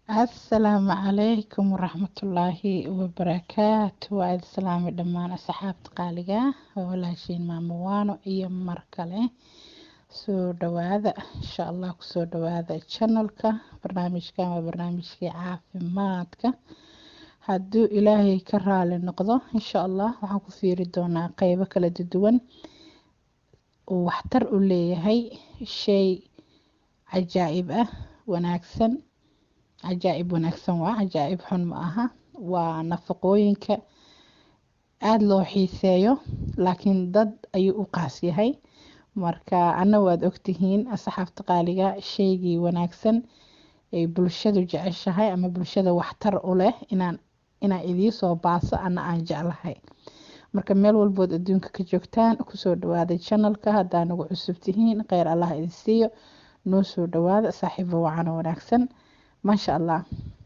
asalaamu calaykum waraxmatullaahi wabarakaatu waa idin salaamay dhammaan asxaabta qaaliga waa walaashiin maamo waano iyo mar kale soo dhawaada insha allah kusoo dhawaada channelka barnaamijkan waa barnaamijkii caafimaadka hadduu ilaahay ka raali noqdo insha allah waxaan ku fiiri doonaa qeybo kala duwan uu waxtar u leeyahay shay cajaa'ib ah wanaagsan cajaa'ib wanaagsan waa cajaa'ib xun ma aha waa nafaqooyinka aada loo xiiseeyo laakiin dad ayuu u qaas yahay marka ana waad ogtihiin asxaabta qaaliga shaygii wanaagsan ay bulshadu jeceshahay ama bulshada waxtar u leh inaan inaan idiisoo baaso ana aan jeclahay marka meel walbood adduunka ka joogtaan kusoo dhawaada channelka haddaa nagu cusub tihiin kheyr allah idin siiyo noo soo dhawaada saaxiibo wacano wanaagsan maasha allah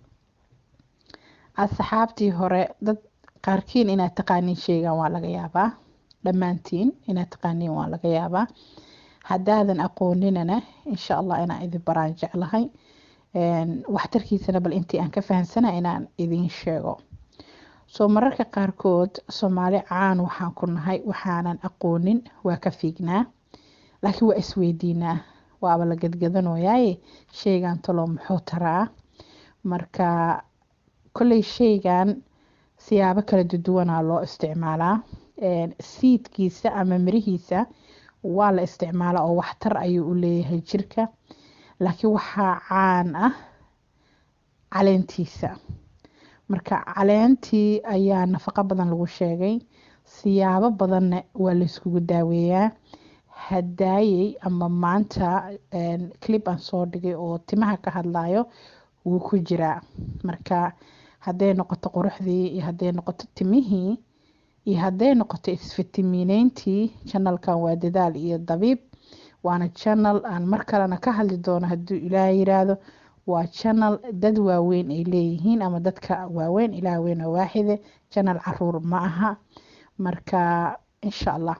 asxaabtii hore dad qaarkiin inaad taqaaniin sheegan waa laga yaabaa dhammaantiin inaad taqaaniin waa laga yaabaa haddaadan aqooninana insha allah inaan idin baraan jeclahay waxtarkiisana bal intii aan ka fahamsana inaan idin sheego soo mararka qaarkood soomaali caan waxaan ku nahay waxaanan aqoonin waa ka fiignaa laakiin waa isweydiinaa waaba la gadgadanooyaaye sheygan talo muxuu taraa marka kolley sheygan siyaabo kala duduwanaa loo isticmaalaa siidkiisa ama mirihiisa waa la isticmaalaa oo waxtar ayuu u leeyahay jirka laakiin waxaa caan ah caleentiisa marka caleentii ayaa nafaqo badan lagu sheegay siyaabo badanna waa layskugu daaweeyaa hadaayey ama maanta clip aan soo dhigay oo timaha ka hadlayo wuu ku jiraa marka hadday noqoto quruxdii iyo hadday noqoto timihii iyo hadday noqoto isfitimiineyntii channelkan waa dadaal iyo dabiib waana channel aan mar kalena ka hadli doono hadduu ilaah yiraahdo waa channel dad waaweyn ay leeyihiin ama dadka waaweyn ilaah weyn oo waaxide channel caruur ma aha marka insha allah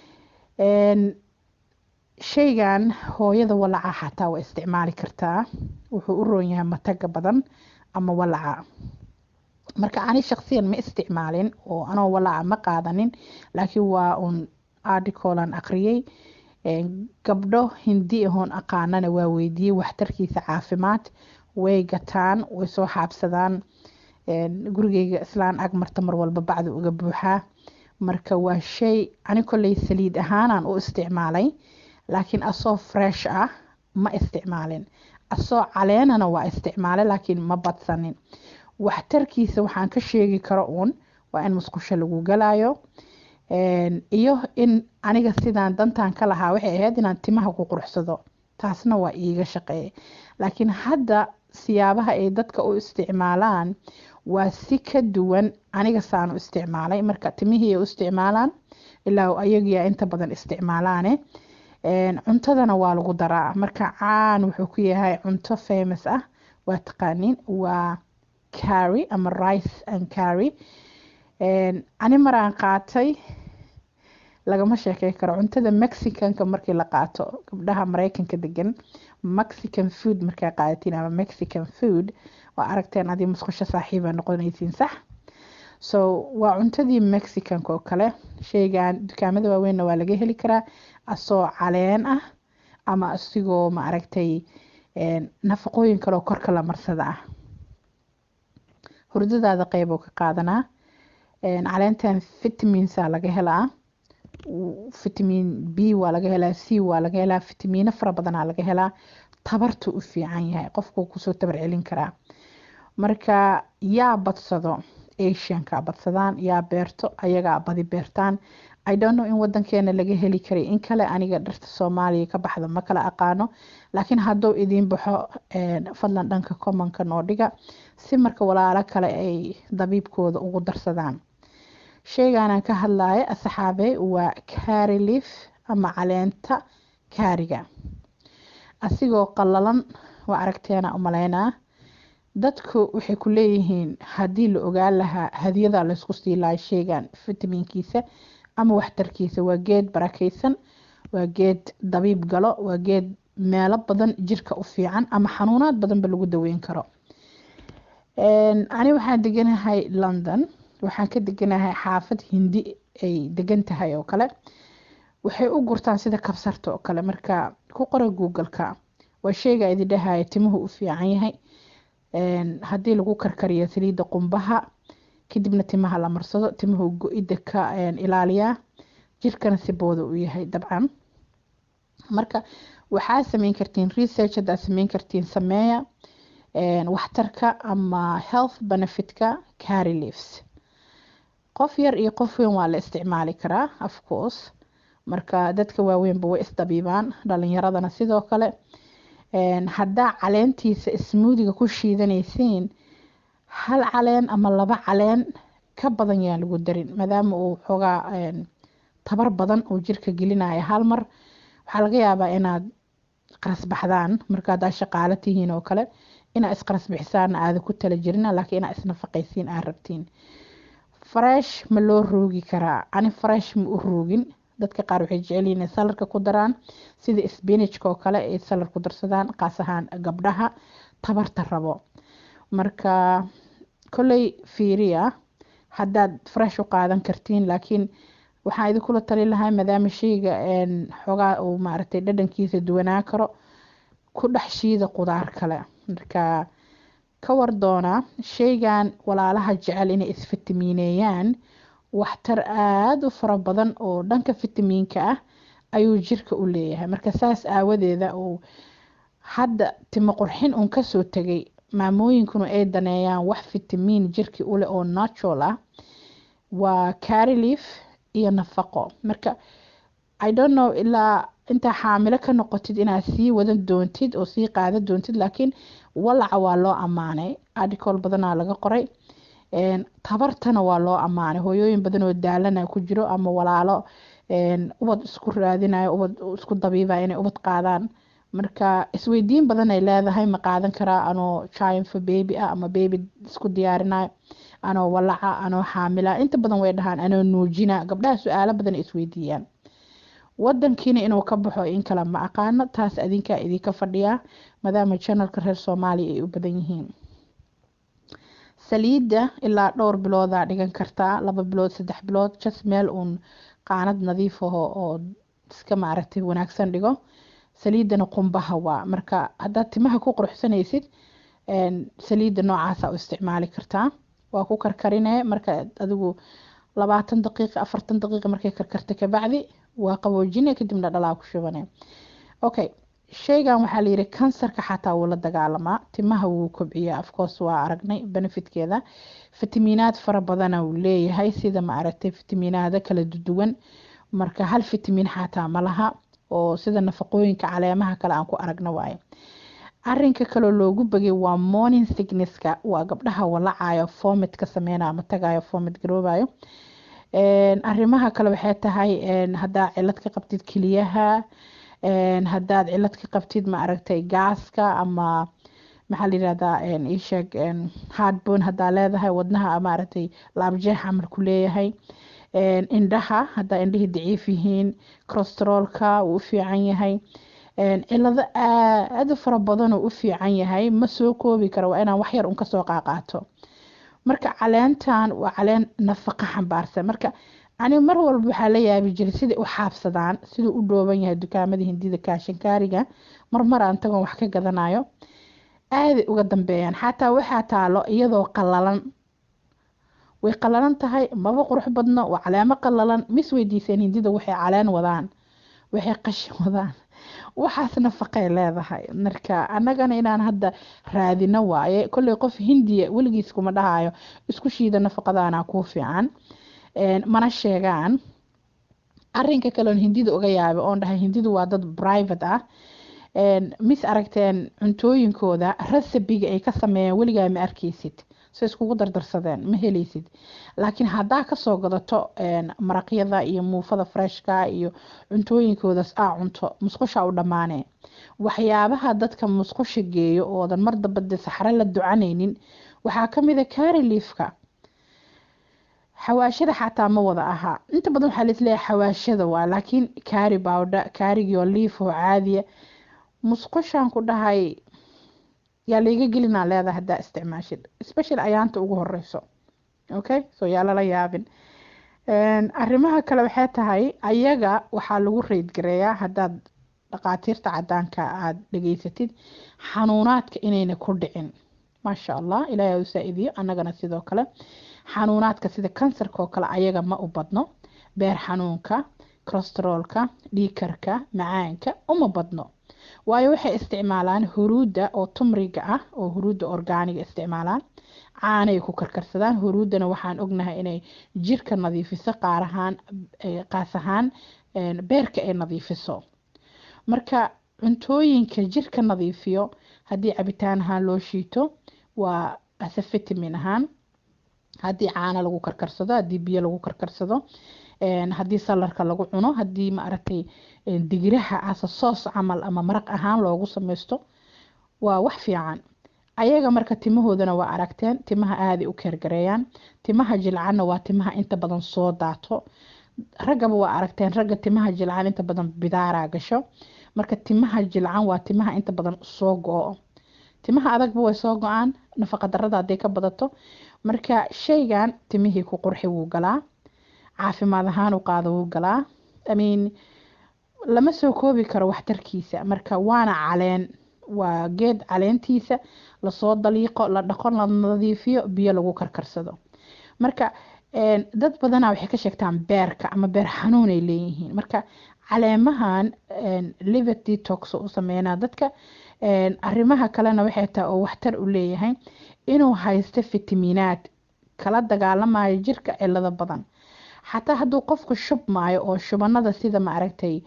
shaygan hooyada walaca xataa waa isticmaali kartaa wuxuu u roon yahay mataga badan ama walaca marka ani shaksiyan ma isticmaalin oo anoo walaca ma qaadanin laakiin waa uun articolan aqriyey gabdho hindi ahoon aqaanana waa weydiiyey waxtarkiisa caafimaad way gataan way soo xaabsadaan gurigeyga islaan ag marta mar walba bacda uga buuxaa marka waa shay ani kolley saliid ahaanaan u isticmaalay laakiin asoo fresh ah ma isticmaalin asoo caleenana waa isticmaalay laakiin ma badsanin waxtarkiisa waxaan ka sheegi karo uun waa in musqusho lagu galayo iyo in aniga sidaan dantan ka lahaa waxay ahayd inaan timaha ku quruxsado taasna waa iiga shaqeeyay laakiin hadda siyaabaha ay dadka u isticmaalaan waa si ka duwan aniga saan u isticmaalay marka timihii ay u isticmaalaan ilaa ayagiyaa inta badan isticmaalaane cuntadana waa lagu daraa marka caan wuxuu ku yahay cunto famous ah waa taqaaniin waa carry ama rice and carry ani maraan qaatay lagama sheekey karo cuntada mexicanka markii la qaato gabdhaha mareykanka degan mexican food markaa qaadatiin ama mexican food waa aragteen adii musqusho saaxiiba noqonaysiin sax so waa cuntadii mexicanka oo kale sheygan dukaamada waaweynna waa laga heli karaa asoo caleen ah ama asigoo ma aragtay nafaqooyin kaleoo korka la marsada ah hurdadaada qeyboo ka qaadanaa caleentan vitaminsa laga helaa vitamin b waa laga helaa c waa laga helaa vitamiino fara badanaa laga helaa tabartu u fiican yahay qofku kusoo tabar celin karaa marka yaa badsado asianka badsadaan yaa beerto ayagaa badi beertaan i don't know in wadankeena laga heli karay in kale aniga dharta soomaaliya ka baxda ma kala aqaano laakiin hadduu idiin baxo fadlan dhanka commonka noo dhiga si marka walaalo kale ay dabiibkooda ugu darsadaan sheygaanaan ka hadlaya asxaabe waa carylif ama caleenta kaariga asigoo qalalan waa aragteena umaleynaa dadku waxay ku leeyihiin haddii la ogaan lahaa hadiyada laysku sii lahay sheygan fitaminkiisa ama waxtarkiisa waa geed barakeysan waa geed dabiib galo waa geed meelo badan jirka u fiican ama xanuunaad badanba lagu daweyn karo ani waxaan deganahay london waxaan ka deganahay xaafad hindi ay degan tahay oo kale waxay u gurtaan sida kabsarta oo kale marka ku qora google-ka waa sheega idin dhahaya timuhu u fiican yahay haddii lagu karkariyo saliidda qumbaha kadibna timaha la marsado timuhu go-idda ka ilaaliyaa jirkana si booda u yahay dabcan marka waxaa sameyn kartiin research haddaad sameyn kartiin sameeya waxtarka ama health benefitka carry leaves qof yar iyo qof weyn waa la isticmaali karaa of course marka dadka waaweynba way isdabiibaan dhalinyaradana sidoo kale haddaa caleentiisa smoothiga ku shiidanaysiin hal caleen ama laba caleen ka badan yaan lagu darin maadaama uu xoogaa tabar badan uu jirka gelinaya hal mar waxaa laga yaabaa inaad qarasbaxdaan marka haddaa shaqaalo tihiin oo kale inaa isqarasbixisaan aada ku tala jirina laakiin inaa isnafaqaysiin aad rabtiin fresh ma loo roogi karaa ani fresh ma u roogin dadka qaar waxay jecel yihiin salarka ku daraan sida spinachka oo kale ay salar ku darsadaan qaas ahaan gabdhaha tabarta rabo marka kolley fiiriya haddaad fresh u qaadan kartiin laakiin waxaan idinkula tali lahaa maadaama sheyga xoogaa uu maaragtay dhadhankiisa duwanaa karo ku dhex shiida qudaar kale marka ka war doonaa sheygan walaalaha jecel inay isfitamiineeyaan waxtar aada u fara badan oo dhanka fitamiinka ah ayuu jirka u leeyahay marka saas aawadeeda uu hadda timo qurxin uun kasoo tegay maamooyinkuna ay daneeyaan wax fitamiin jirki uleh oo natural ah waa carilief iyo nafaqo marka i don't know ilaa intaa xaamilo ka noqotid inaad sii wadan doontid oo sii qaadan doontid laakiin walaca waa loo ammaanay article badanaa laga qoray tabartana waa loo ammaanay hooyooyin badan oo daalana ku jiro ama walaalo ubad isku raadinayo ubad isku dabiibaya inay ubad qaadaan marka isweydiin badan ay leedahay ma qaadan karaa anoo chiinfa baby ah ama baby isku diyaarinayo anoo walaca anoo xaamila inta badan way dhahaan anoo nuujina gabdhaha su-aalo badan isweydiiyaan wadankiina inuu ka baxo in kale ma aqaano taas adinkaa idinka fadhiyaa maadaama janalka reer soomaaliya ay u badan yihiin saliidda ilaa dhowr biloodaa dhigan kartaa laba bilood saddex bilood jas meel uun qaanad nadiif aho oo iska maaragtay wanaagsan dhigo saliiddana qumbaha waa marka haddaad timaha ku quruxsanaysid saliidda noocaasa u isticmaali kartaa waa ku karkarine marka adigu labaatan daqiiqa afartan daqiiqa markay karkarta kabacdi waa qaboojine kadibna dhalaa ku shubane okay sheygan waxaa layiri kansarka xataa wuu la dagaalamaa timaha wuu kobciyaa afcourse waa aragnay benefitkeeda fitamiinaad fara badana uu leeyahay sida ma aragtay fitamiinaada kala duwan marka hal fitamiin xataa malaha oo sida nafaqooyinka caleemaha kale aan ku aragno waaye arinka kaloo loogu bagay waa morning sicknesska waa gabdhaha walacayo formit ka sameynayo ama tagayo formit garoobayo arrimaha kale waxay tahay haddaa cilad ka qabtid keliyaha haddaad cilad ka qabtid ma aragtay gaaska ama maxaa layirahdaa isheeg hardbon haddaa leedahay wadnaha maaragtay laabjeex camal ku leeyahay indhaha haddaa indhihii daciif yihiin corosterolka wuu u fiican yahay cilado aada u fara badanoo u fiican yahay ma soo koobi karo waa inaan waxyar un kasoo qaaqaato marka caleentan waa caleen nafaqa xambaarsan marka ani mar walba waxaa la yaabi jiray siday u xaabsadaan siduu u dhooban yahay dukaamada hindida kaashinkaariga marmar aan tagoon wax ka gadanayo aaday uga dambeeyaan xataa waxaa taalo iyadoo qalalan way qalalan tahay maba qurux badno waa caleemo qalalan mis weydiiseen hindida waxay caleen wadaan waxay qashin wadaan waxaas nafaqay leedahay marka annagana inaan hadda raadino waaye kolley qof hindiya weligiis kuma dhahayo isku shiida nafaqadaana kuu fiican mana sheegaan arinka kaleon hindida uga yaabay oon dhahay hindidu waa dad private ah mis aragteen cuntooyinkooda resabiga ay ka sameeyeen weligaa ma arkeysid so iskugu dardarsadeen ma heleysid laakiin haddaa kasoo gadato maraqyada iyo muufada freshka iyo cuntooyinkoodaas aa cunto musqusha u dhammaanee waxyaabaha dadka musqusha geeyo oodan mar dambade saxre la ducanaynin waxaa kamida cariliefka xawaashada xataa ma wada ahaa inta badan waxaa laisleeyahay xawaashada waa laakiin cari bowdha carigio liif oo caadiya musqushaan ku dhahay yaa layga gelinaa leedahay haddaa isticmaashid special ayaanta ugu horeyso okay so yaa lala yaabin arrimaha kale waxay tahay ayaga waxaa lagu reydgareeyaa haddaad dhaqaatiirta cadaanka aada dhegeysatid xanuunaadka inayna ku dhicin maasha allah ilaahay u saa-idiyo annagana sidoo kale xanuunaadka sida kansarka oo kale ayaga ma u badno beer xanuunka cholesteroolka dhiikarka macaanka uma badno waayo waxay isticmaalaan huruudda oo tumriga ah oo huruudda orgaaniga isticmaalaan caanay ku karkarsadaan huruuddana waxaan ognahay inay jirka nadiifiso qaar ahaan qaas ahaan beerka ay nadiifiso marka cuntooyinka jirka nadiifiyo haddii cabitaan ahaan loo shiito waa ase vitamin ahaan haddii caano lagu karkarsado haddii biyo lagu karkarsado haddii salarka lagu cuno haddii maaragtay digiraha asa soos camal ama maraq ahaan loogu sameysto waa wax fiican ayaga marka timahoodana waa aragteen timaha aaday u keergareeyaan timaha jilcanna waa timaha inta badan soo daato raggaba waa aragteen ragga timaha jilcan inta badan bidaaraa gasho marka timaha jilcan waa timaha inta badan soo go-o timaha adagba way soo go-aan nafaqa darada hadday ka badato marka shaygan timihii ku qurxi wuu galaa caafimaad ahaan u qaado wuu galaa imean lama soo koobi karo waxtarkiisa marka waana caleen waa geed caleentiisa lasoo daliiqo la dhaqo la nadiifiyo biyo lagu karkarsado marka dad badana waxay ka sheegtaan beerka ama beer xanuun ay leeyihiin marka caleemahan liver detox u sameynaa dadka arrimaha kalena waxay tahay oo waxtar u leeyahay inuu haysto fitaminaad kala dagaalamayo jirka cilado badan xataa hadduu qofku shubmaayo oo shubanada sida maaragtay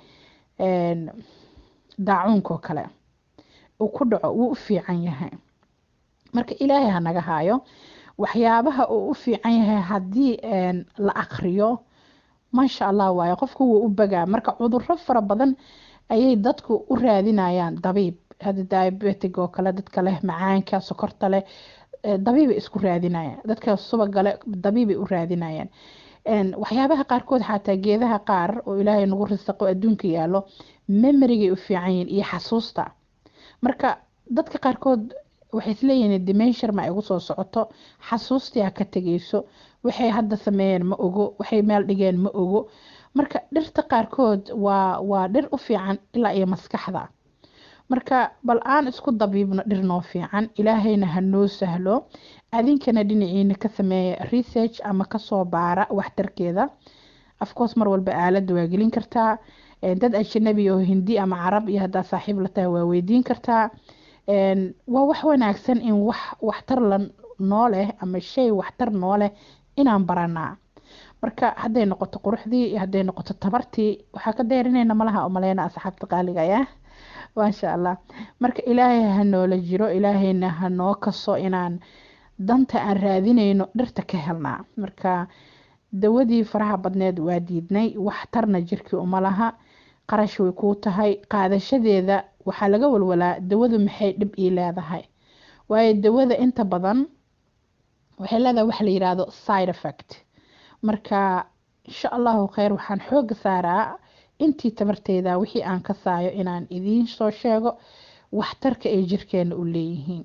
daacuunka oo kale uu ku dhaco wuu u fiican yahay marka ilaahay ha naga haayo waxyaabaha uu u fiican yahay haddii la akriyo maasha allah waayo qofku wuu u bagaa marka cuduro fara badan ayay dadku u raadinayaan dabiib hada diabetic oo kale dadka leh macaanka sokorta leh dabiibay isku raadinayaan dadka subaga leh dabiibay u raadinayaan waxyaabaha qaarkood xataa geedaha qaar oo ilaahay nagu risaqo adduunka yaalo memorygay u fiican yihiin iyo xasuusta marka dadka qaarkood waxay isleeyihiin dimenshar ma igu soo socoto xasuustii ha ka tegeyso waxay hadda sameeyeen ma ogo waxay meel dhigeen ma ogo marka dhirta qaarkood waa waa dhir u fiican ilaa iyo maskaxda marka bal aan isku dabiibno dhir noo fiican ilaahayna ha noo sahlo adinkana dhinaciina ka sameeya research ama kasoo baara waxtarkeeda afcourse mar walba aalada waa gelin kartaa dad ajanabi oo hindi ama carab iyo haddaa saaxiib la tahay waa weydiin kartaa waa wax wanaagsan in wax waxtar la noo leh ama shay waxtar noo leh inaan baranaa marka hadday noqoto quruxdii iyo hadday noqoto tabartii waxaa ka deerinayna malaha umaleyna asxaabta qaaliga ah maasha allah marka ilaahay ha noola jiro ilaahayna ha noo kaso inaan danta aan raadinayno dhirta ka helnaa marka dawadii faraha badneed waa diidnay waxtarna jirkii uma laha qarash way kuu tahay qaadashadeeda waxaa laga walwalaa dawadu maxay dhib ii leedahay waayo dawada inta badan waxay leedahay wax la yiraahdo side effect marka insha allahu kheyr waxaan xooga saaraa intii tabarteyda wixii aan ka saayo inaan idiin soo sheego waxtarka ay jirkeena u leeyihiin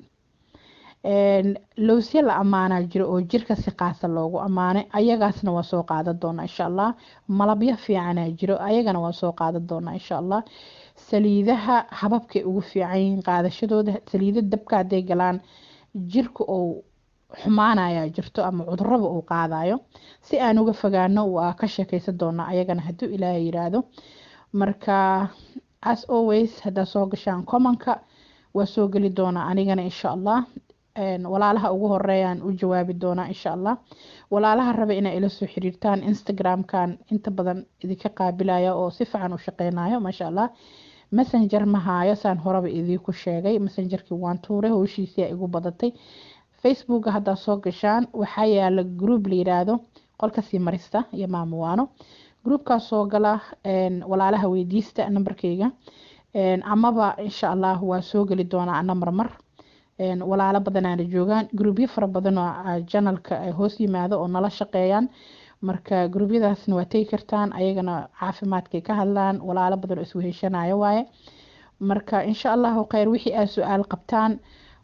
lowsya la ammaanaa jiro oo jirka si qaasa loogu ammaanay ayagaasna waa soo qaadan doonaa insha allah malabyo fiicanaa jiro ayagana waa soo qaadan doonaa insha allah saliidaha hababkay ugu fiican yihiin qaadashadooda saliida dabka hadday galaan jirka uu xumaanayaa jirto ama cuduraba uu qaadayo si aan uga fogaano waa ka sheekeysan doonaa ayagana hadduu ilaahay yiraahdo marka as always haddaa soo gashaan commonka waa soo geli doonaa anigana insha allah walaalaha ugu horeeyaan u jawaabi doonaa insha allah walaalaha raba inay ila soo xiriirtaan instagramkan inta badan idinka qaabilaya oo si fiican u shaqeynayo maasha allah messenger ma haayo saan horeba idiinku sheegay messengerkii waan tuuray howshiisii igu badatay facebooka haddaa soo gashaan waxaa yaala group la yiraahdo qolka sii marista iyo maamuwaano groupkaas soo gala walaalaha weydiista nambarkeyga amaba insha allah waa soo geli doonaa ana marmar walaalo badanaana joogaan groupyo fara badan oo janalka hoos yimaado oo nala shaqeeyaan marka gruubyadaasna waa tegi kartaan ayagana caafimaadkay ka hadlaan walaalo badan oo isweheshanayo waaye marka insha allahu kheyr wixii aad su-aal qabtaan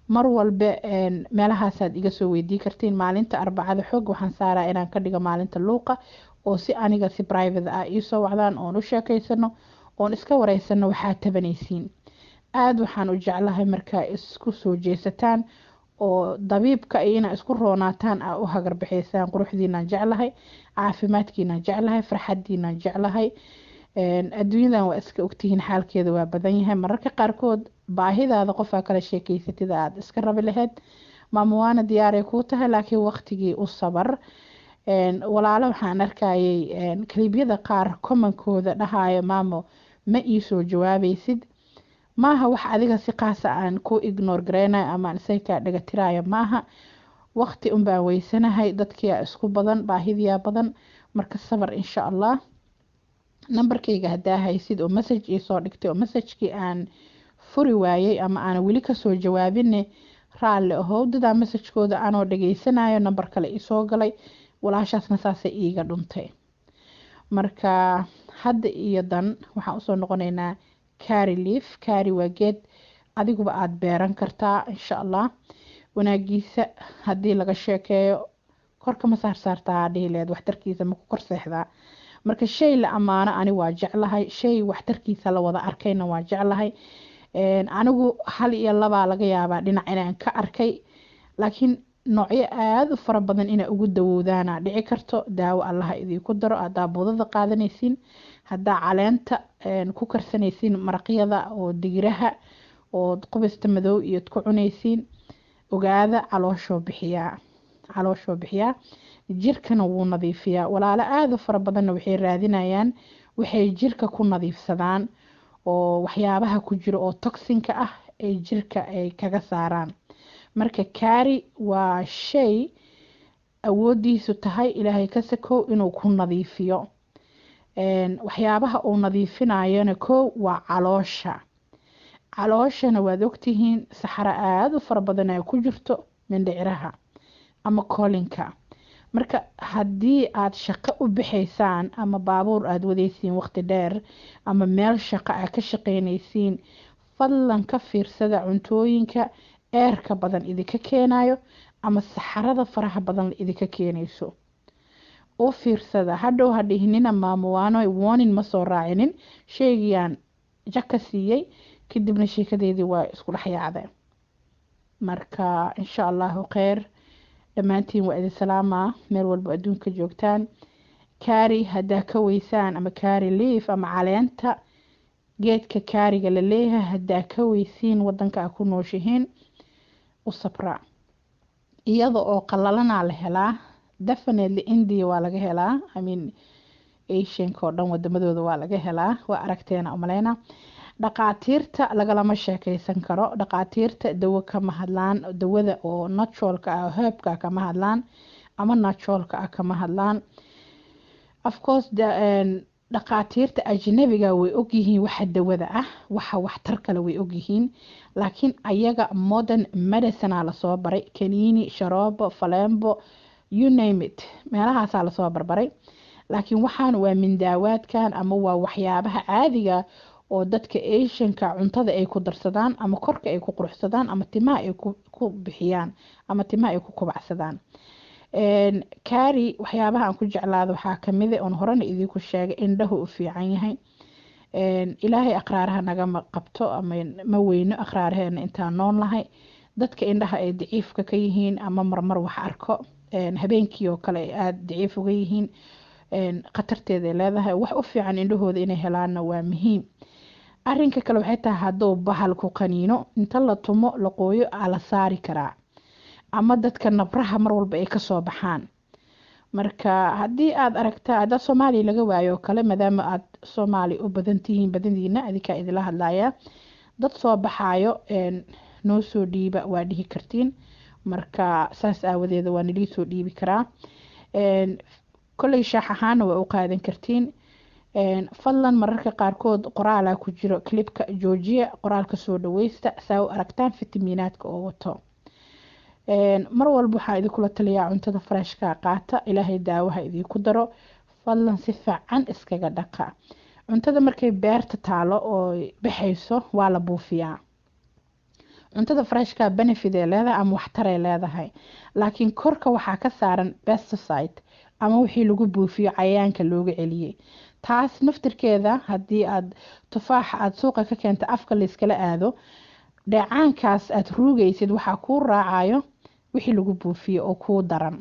mar walba meelahaasaad iga soo weydii kartiin maalinta arbacada xoog waxaan saaraa inaan ka dhigo maalinta luuqa oo si aniga si private ah iisoo wacdaan oon u sheekeysano oon iska wareysano waxaa tabanaysiin aada waxaan u jeclahay markaa isku soo jeesataan oo dabiibka iyo inaa isku roonaataan aa u hagarbaxeysaan quruxdiinaan jeclahay caafimaadkiinaan jeclahay farxadiinaan jeclahay adduunyadan waa iska ogtihiin xaalkeeda waa badan yahay mararka qaarkood baahidaada qofaa kala sheekeysatida aada iska rabi lahayd maamo waana diyaaray kuu tahay laakiin waqtigii u sabar walaalo waxaan arkayay kaliibyada qaar komankooda dhahayo maamo ma iisoo jawaabaysid maaha wax adiga si qaasa aan ku ignore gareynayo amaan isaga kaa dhagatirayo maaha waqti unbaan weysanahay dadkiyaa isku badan baahidiyaa badan marka sabar insha allah nambarkayga haddaa haysid oo message iisoo dhigtay oo messagekii aan furi waayey ama aan weli kasoo jawaabine raalli ahow dadaa messagekooda anoo dhageysanayo nambar kale isoo galay walaashaasna saasay iiga dhuntay marka hadda iyo dan waxaan usoo noqoneynaa cari leaf cari waa geed adiguba aada beeran kartaa insha allah wanaagiisa haddii laga sheekeeyo korka ma saarsaartaa dhihileed waxtarkiisa maku kor seexdaa marka shay la ammaano ani waa jeclahay shay waxtarkiisa la wada arkayna waa jeclahay anigu hal iyo labaa laga yaabaa dhinac inaan ka arkay laakiin noocyo aada u fara badan inaa ugu dawowdaana dhici karto daawo allaha idiinku daro haddaa budada qaadanaysiin haddaa caleenta ku karsanaysiin maraqyada oo digiraha ood qubista madow iyood ku cunaysiin ogaada calooshoo bixiyaa calooshoo bixiyaa jirkana wuu nadiifiyaa walaalo aada u fara badanna waxay raadinayaan waxay jirka ku nadiifsadaan oo waxyaabaha ku jiro oo toxinka ah ay jirka ay kaga saaraan marka kaari waa shay awoodiisu tahay ilaahay ka sakow inuu ku nadiifiyo waxyaabaha uu nadiifinayona kow waa caloosha calooshana waad ogtihiin saxaro aada u fara badan ay ku jirto mindhiciraha ama koolinka marka haddii aada shaqo u bixaysaan ama baabuur aada wadaysiin waqti dheer ama meel shaqo aa ka shaqeynaysiin fadlan ka fiirsada cuntooyinka eerka badan idinka keenayo ama saxarada faraha badan idinka keenayso u fiirsada hadhow hadhihinina maamuwaano warning ma soo raacinin sheegayaan jaka siiyey kadibna sheekadeedii waa isku dhex yaacday marka insha allahu kheyr dhammaantiin waa idin salaamaa meel walba adduunka joogtaan kaari haddaa ka weysaan ama kaari liif ama caleenta geedka kaariga la leeyahay haddaa ka weysiin wadanka a ku nooshihiin u sabra iyada oo qalalanaa la helaa definitely india waa laga helaa imean asianka oo dhan wadamadooda waa laga helaa waa aragteena umaleyna dhaqaatiirta lagalama sheekeysan karo dhaqaatiirta dawo kama hadlaan dawada oo naturalka ah herbka kama hadlaan ama naturalka ah kama hadlaan ofcourse dhaqaatiirta ajnabiga way ogyihiin waxa dawada ah waxa waxtar kale way ogyihiin laakiin ayaga modern medicinea lasoo baray kaniini sharoobo falembo you name it meelahaasaa lasoo barbaray laakiin waxaan waa mindaawaadkan ama waa waxyaabaha caadiga oo dadka asianka cuntada ay ku darsadaan ama korka ay ku quruxsadaan ama timaha ay ku bixiyaan ama timaha ay ku kubacsadaan kaari waxyaabaha aan ku jeclaado waxaa kamida oon horena idiinku sheegay indhahu u fiican yahay ilaahay aqraaraha nagama qabto ama ma weyno aqraaraheena intaan nool lahay dadka indhaha ay daciifka ka yihiin ama marmar wax arko habeenkii oo kale ay aada daciif uga yihiin khatarteeda ay leedahay wax u fiican indhahooda inay helaanna waa muhiim arinka kale waxay tahay hadduu bahal ku qaniino inta la tumo la qooyo aa la saari karaa ama dadka nabraha mar walba ay kasoo baxaan marka haddii aada aragtaa haddaa soomaaliya laga waayo oo kale maadaama aada soomaaliya u badantihiin badaniina adinkaa idinla hadlaya dad soo baxaayo noo soo dhiiba waa dhihi kartiin marka saas aawadeeda waa nalii soo dhiibi karaa kolley shaax ahaana waa u qaadan kartiin fadlan mararka qaarkood qoraalaa ku jiro clibka joojiya qoraalka soo dhaweysta saa u aragtaan fitamiinaadka oo wato mar walba waxaa idinkula taliyaa cuntada fareshka qaata ilaahay daawaha idiinku daro fadlan si fiican iskaga dhaqa cuntada markay beerta taalo oo baxayso waa la buufiyaa cuntada freshka benefit ay leedahay ama waxtaray leedahay laakiin korka waxaa ka saaran pesticide ama wixii lagu buufiyo cayayaanka looga celiyey taas naftirkeeda haddii aad tufaaxa aada suuqa ka keenta afka layskala aado dheecaankaas aada ruugaysid waxaa kuu raacayo wixii lagu buufiyo oo kuu daran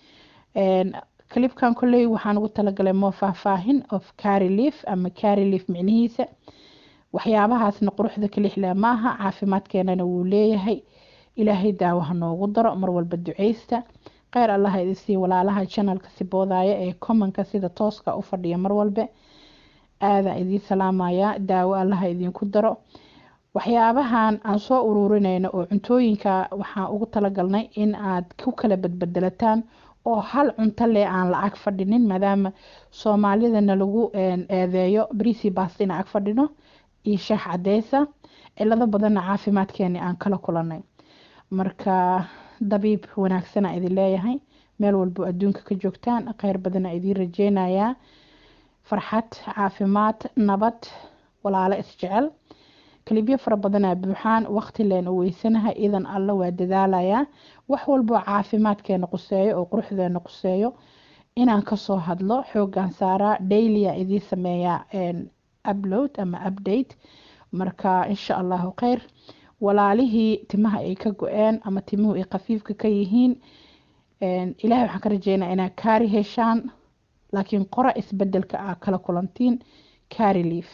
clipkan kolley waxaan ugu talagalay moo faahfaahin of carry leaf ama carry leaf micnihiisa waxyaabahaasna quruxda kalixleh maaha caafimaadkeenana wuu leeyahay ilaahay daawo ha noogu daro mar walba duceysta kheyr allaha idisii walaalaha janalka siboodaya ee commonka sida tooska u fadhiya mar walbe aadaa idiin salaamaya daawo allaha idinku daro waxyaabahan aan soo ururinayno oo cuntooyinka waxaan ugu talagalnay in aad ku kala badbedelataan oo hal cunto leh aan la ag fadhinin maadaama soomaalidana lagu eedeeyo brisi bast in ag fadhino iyo shaax cadeysa cilado badanna caafimaadkeeni aan kala kulanay marka dabiib wanaagsana idin leeyahay meel walbo adduunka ka joogtaan kheyr badana idiin rajeynayaa farxad caafimaad nabad walaalo isjecel kalibyo fara badanaa buuxaan waqti leen u weysanahay idan alla waa dadaalayaa wax walboo caafimaadkeena quseeyo oo quruxdeena quseeyo inaan kasoo hadlo xoogaan saaraa dailya idiin sameeyaa upload ama update marka insha allahu kheyr walaalihii timaha ay ka go-een ama timuhu ay khafiifka ka yihiin ilaahay waxaan ka rajeynaa inaad kaari heshaan laakiin qora isbedelka aa kala kulantiin kaari leaf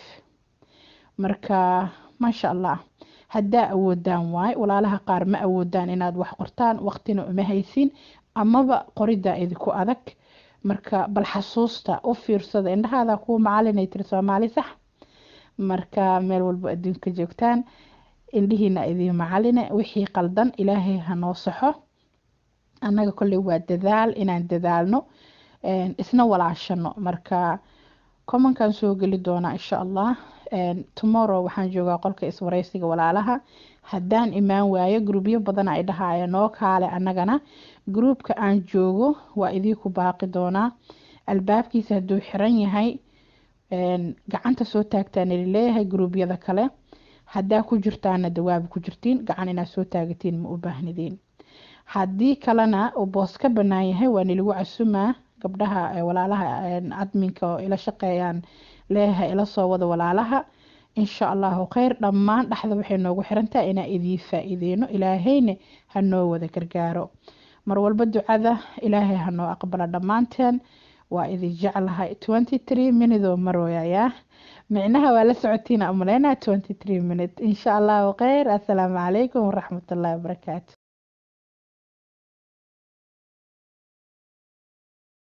marka maasha allah haddaa awoodaan waay walaalaha qaar ma awoodaan inaad wax qortaan waqtina uma haysin amaba qoriddaa idinku adag marka bal xasuusta u fiirsada indhahaada kuwa macalinay tiri soomaali sax marka meel walbo adduunka joogtaan indhihiina idiin macaline wixii qaldan ilaahay hanoo saxo annaga kolley waa dadaal inaan dadaalno isna walaashano marka commonkan soo geli doonaa insha allah tomorrow waxaan joogaa qolka iswareysiga walaalaha haddaan imaan waayo gruubyo badan ay dhahaya noo kaale annagana gruubka aan joogo waa idiinku baaqi doonaa albaabkiisa hadduu xiran yahay gacanta soo taagtaan leeyahay gruubyada kale haddaa ku jirtaana dawaaba ku jirtiin gacan inaad soo taagatiin ma u baahnidiin haddii kalena uu boos ka banaan yahay waa nilagu casumaa gabdhaha walaalaha adminka oo ila shaqeeyaan leeyahay ila soo wada walaalaha insha allahu kheyr dhammaan dhexda waxay noogu xirantahay inaa idiin faa-iideyno ilaahayna hanoo wada gargaaro mar walba ducada ilaahay hanoo aqbala dhammaanteen waa idin jeclahay twenty three minute oo marooyayaa micnaha waa la socotiina umaleynaa twenty three minute insha allahu kheyr assalaamu calaykum waraxmatullahi wabarakaatu